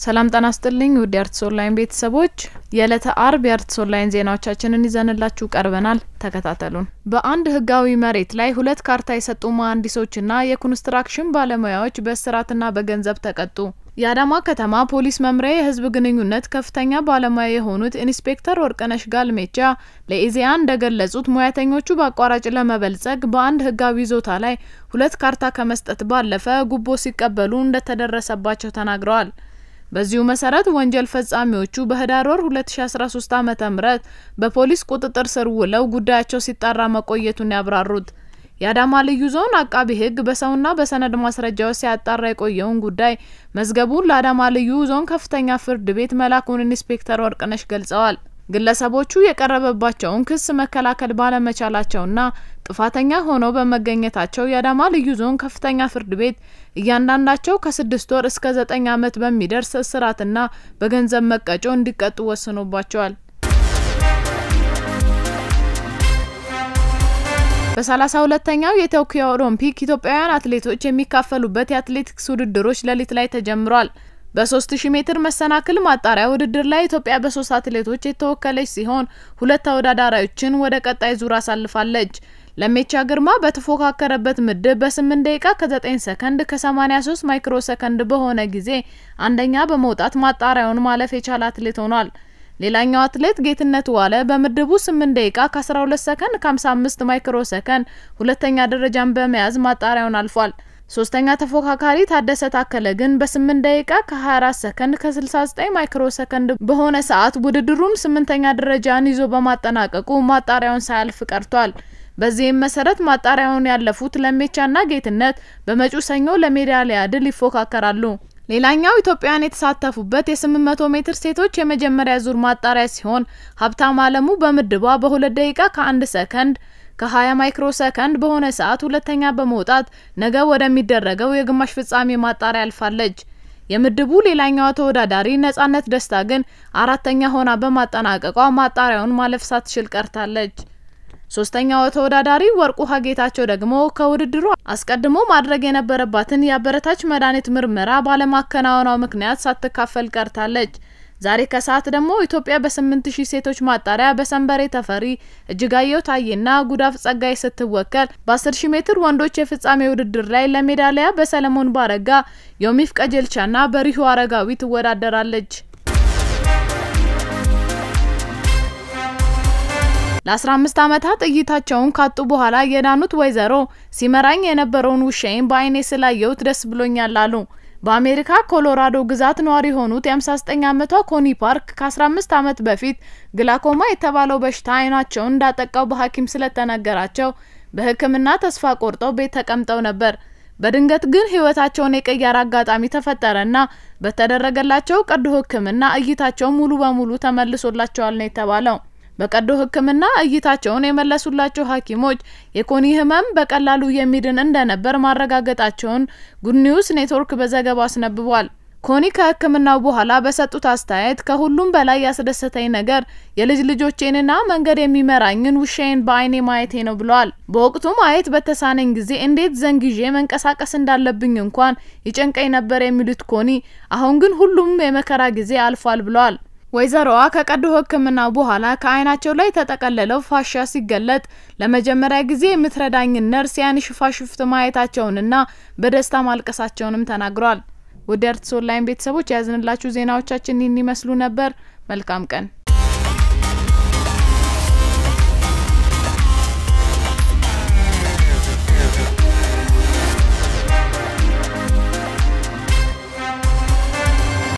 ሰላም ጤና ይስጥልኝ ውድ የአርትስ ኦንላይን ቤተሰቦች የዕለተ አርብ የአርትስ ኦንላይን ዜናዎቻችንን ይዘንላችሁ ቀርበናል። ተከታተሉን። በአንድ ህጋዊ መሬት ላይ ሁለት ካርታ የሰጡ መሀንዲሶችና የኮንስትራክሽን ባለሙያዎች በእስራትና በገንዘብ ተቀጡ። የአዳማ ከተማ ፖሊስ መምሪያ የህዝብ ግንኙነት ከፍተኛ ባለሙያ የሆኑት ኢንስፔክተር ወርቅነሽ ጋልሜቻ ለኢዜአ እንደገለጹት ሙያተኞቹ በአቋራጭ ለመበልጸግ በአንድ ህጋዊ ይዞታ ላይ ሁለት ካርታ ከመስጠት ባለፈ ጉቦ ሲቀበሉ እንደተደረሰባቸው ተናግረዋል። በዚሁ መሰረት ወንጀል ፈጻሚዎቹ በህዳር ወር 2013 ዓ.ም በፖሊስ ቁጥጥር ስር ውለው ጉዳያቸው ሲጣራ መቆየቱን ያብራሩት የአዳማ ልዩ ዞን አቃቢ ህግ በሰውና በሰነድ ማስረጃዎች ሲያጣራ የቆየውን ጉዳይ መዝገቡን ለአዳማ ልዩ ዞን ከፍተኛ ፍርድ ቤት መላኩን ኢንስፔክተር ወርቅነሽ ገልጸዋል። ግለሰቦቹ የቀረበባቸውን ክስ መከላከል ባለመቻላቸውና ጥፋተኛ ሆነው በመገኘታቸው የአዳማ ልዩ ዞን ከፍተኛ ፍርድ ቤት እያንዳንዳቸው ከስድስት ወር እስከ ዘጠኝ ዓመት በሚደርስ እስራትና በገንዘብ መቀጮ እንዲቀጡ ወስኖባቸዋል። በሰላሳ ሁለተኛው የቶኪዮ ኦሎምፒክ ኢትዮጵያውያን አትሌቶች የሚካፈሉበት የአትሌቲክስ ውድድሮች ሌሊት ላይ ተጀምሯል። በ3000 ሜትር መሰናክል ማጣሪያ ውድድር ላይ ኢትዮጵያ በሶስት አትሌቶች የተወከለች ሲሆን ሁለት ተወዳዳሪዎችን ወደ ቀጣይ ዙር አሳልፋለች። ለሜቻ ግርማ በተፎካከረበት ምድብ በ8 ደቂቃ ከ9 ሰከንድ ከ83 ማይክሮ ሰከንድ በሆነ ጊዜ አንደኛ በመውጣት ማጣሪያውን ማለፍ የቻለ አትሌት ሆኗል። ሌላኛው አትሌት ጌትነት ዋለ በምድቡ 8 ደቂቃ ከ12 ሰከንድ ከ55 ማይክሮ ሰከንድ ሁለተኛ ደረጃን በመያዝ ማጣሪያውን አልፏል። ሶስተኛ ተፎካካሪ ታደሰ ታከለ ግን በ8 ደቂቃ ከ24 ሰከንድ ከ69 ማይክሮ ሰከንድ በሆነ ሰዓት ውድድሩን ስምንተኛ ደረጃን ይዞ በማጠናቀቁ ማጣሪያውን ሳያልፍ ቀርቷል። በዚህም መሰረት ማጣሪያውን ያለፉት ለሜቻና ጌትነት በመጪው ሰኞ ለሜዳሊያ ድል ይፎካከራሉ። ሌላኛው ኢትዮጵያውያን የተሳተፉበት የ800 ሜትር ሴቶች የመጀመሪያ ዙር ማጣሪያ ሲሆን ሀብታም አለሙ በምድቧ በሁለት ደቂቃ ከአንድ ሰከንድ ከ20 ማይክሮ ሰከንድ በሆነ ሰዓት ሁለተኛ በመውጣት ነገ ወደሚደረገው የግማሽ ፍጻሜ ማጣሪያ አልፋለች። የምድቡ ሌላኛዋ ተወዳዳሪ ነጻነት ደስታ ግን አራተኛ ሆና በማጠናቀቋ ማጣሪያውን ማለፍ ሳትችል ቀርታለች። ሶስተኛው ተወዳዳሪ ወርቁ ሀጌታቸው ደግሞ ከውድድሩ አስቀድሞ ማድረግ የነበረባትን የአበረታች መድኃኒት ምርመራ ባለማከናወኗ ምክንያት ሳትካፈል ቀርታለች። ዛሬ ከሰዓት ደግሞ ኢትዮጵያ በ8000 ሴቶች ማጣሪያ በሰንበሬ ተፈሪ፣ እጅጋየሁ ታዬና ጉዳፍ ጸጋይ ስትወከል በ10000 ሜትር ወንዶች የፍጻሜ ውድድር ላይ ለሜዳሊያ በሰለሞን ባረጋ፣ ዮሚፍ ቀጀልቻና በሪሁ አረጋዊ ትወዳደራለች። ለ15 ዓመታት እይታቸውን ካጡ በኋላ የዳኑት ወይዘሮ ሲመራኝ የነበረውን ውሻዬን በአይኔ ስላየሁት ደስ ብሎኛል አሉ። በአሜሪካ ኮሎራዶ ግዛት ነዋሪ የሆኑት የ59 ዓመቷ ኮኒ ፓርክ ከ15 ዓመት በፊት ግላኮማ የተባለው በሽታ አይናቸውን እንዳጠቃው በሐኪም ስለተነገራቸው በሕክምና ተስፋ ቆርጠው ቤት ተቀምጠው ነበር። በድንገት ግን ህይወታቸውን የቀየረ አጋጣሚ ተፈጠረና በተደረገላቸው ቀዶ ሕክምና እይታቸው ሙሉ በሙሉ ተመልሶላቸዋል ነው የተባለው። በቀዶ ሕክምና እይታቸውን የመለሱላቸው ሐኪሞች የኮኒ ህመም በቀላሉ የሚድን እንደነበር ማረጋገጣቸውን ጉድ ኒውስ ኔትወርክ በዘገባው አስነብቧል። ኮኒ ከህክምናው በኋላ በሰጡት አስተያየት ከሁሉም በላይ ያስደሰተኝ ነገር የልጅ ልጆቼንና መንገድ የሚመራኝን ውሻዬን በአይኔ ማየቴ ነው ብለዋል። በወቅቱ ማየት በተሳነኝ ጊዜ እንዴት ዘንግዤ መንቀሳቀስ እንዳለብኝ እንኳን ይጨንቀኝ ነበር የሚሉት ኮኒ አሁን ግን ሁሉም የመከራ ጊዜ አልፏል ብለዋል። ወይዘሮዋ ከቀዶ ህክምና በኋላ ከአይናቸው ላይ የተጠቀለለው ፋሻ ሲገለጥ ለመጀመሪያ ጊዜ የምትረዳኝን ነርስ ያን ሽፋሽፍት ማየታቸውንና በደስታ ማልቀሳቸውንም ተናግረዋል። ውድ የአርትስ ኦንላይን ቤተሰቦች የያዝንላችሁ ዜናዎቻችን ይህን ይመስሉ ነበር። መልካም ቀን